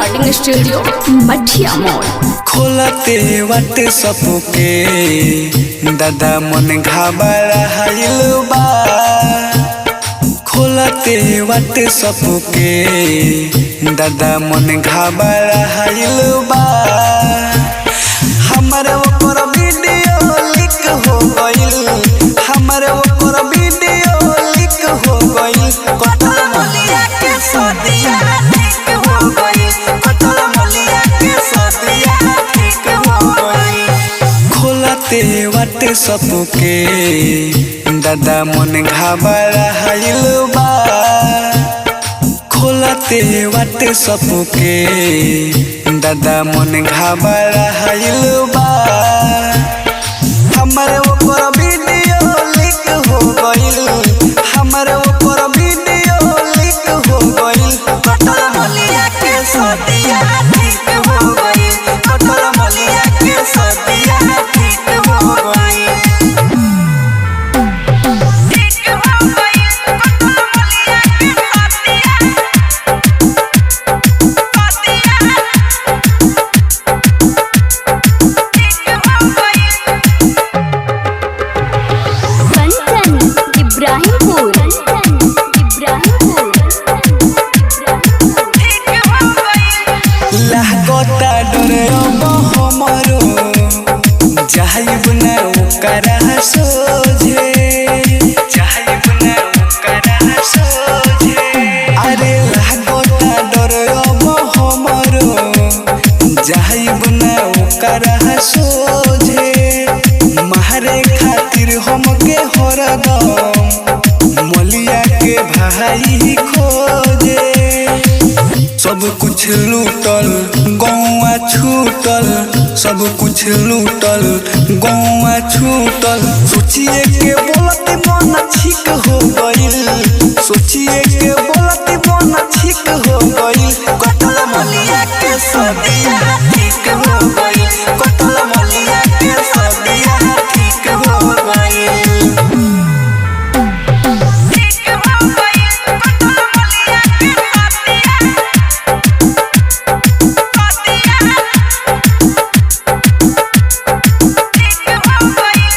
recording studio मठिया मोड़ खोलते वाट सपुके दादा मन घाबरा हाइल बा खोलते वाट सपुके दादा मन घाबरा हाइल बा हमरे ऊपर वीडियो लिक हो गइल हमरे ऊपर वीडियो लिक हो गइल कटल मलिया के सदिया ठीक हो गइल कटल मलिया के सदिया ठीक हो गइल खोलते वाटे सपुके दादा मन घाबरा हाइल बा खोलते वाटे सपुके दादा मन घाबरा हाइल बा हमरे ऊपर वीडियो लिक हो गइल हमरे ऊपर वीडियो लिक हो गइल कटल मलिया के सदिया ठीक हो गइल कटल मलिया के सदिया ठीक हो गइल ठीक हो गई कटल मलिया के सदिया सदिया ठीक हो गई कंचन इब्राहिमपुर कंचन इब्राहिमपुर ठीक हो गई लागता डरे अब हमरो जाहिब न ओकरा सोझे जाहिब न ओकरा सोझे अरे लागता डरे अब हमरो जाहिब न ओकरा सोझे मारे खातिर हमके हरदम मलिया के भाई खोजे सब कुछ लूटल गौआ छूटल सब कुछ लूटल गौआ छूटल सोचिए के बोलते मन ठीक हो गइल सोचिए के बोलते मन ठीक हो गइल कटल मलिया के सदिया ठीक हो गइल कटल मलिया के सदिया ठीक हो गइल ठीक हो गई कटल मलिया के सदिया सदिया ठीक हो गई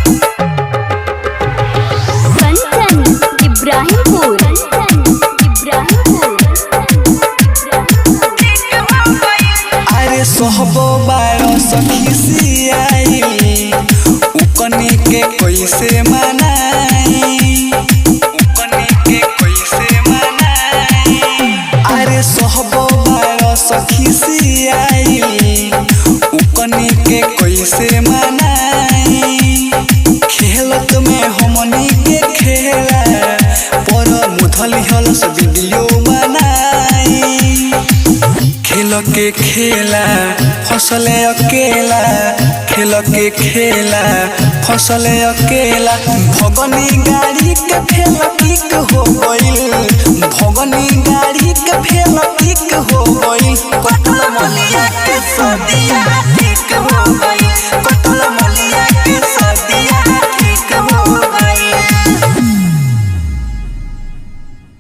कंचन इब्राहिमपुर कंचन इब्राहिमपुर ठीक हो गई अरे सोहबो बारो सखी सियाई उकनी के कैसे मनाई उकनी के कैसे मनाई अरे सोहबो बारो सखी सियाई उकनी के कैसे मनाई खेलत में हमनी के खेला पर मुधली हलस वीडियो बनाई खेल के खेला फसले अकेला खेल के खेला फसले अकेला भगनी गाड़ी के फेल किक हो गई